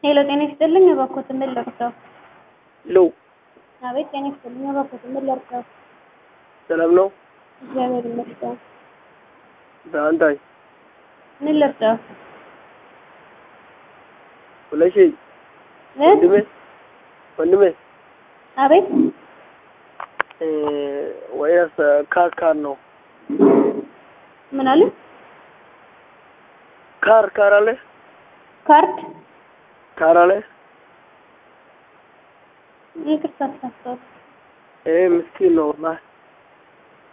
ሄሎ ጤና ይስጥልኝ እባክዎት ምን ልርዳው? ሄሎ አቤት ጤና ይስጥልኝ እባክዎት ምን ልርዳው? ሰላም ነው? እግዚአብሔር ይመስገን። በአንታይ ምን ልርዳው? ሁለሺ እ? ወንድሜ ወንድሜ አቤት እ ወይስ ካር ካር ነው? ምን አለ? ካር ካር አለ ካርድ ካር አለ ይቅርታ ተሳስተዋል። ይሄ ምስኪን ነው ወላሂ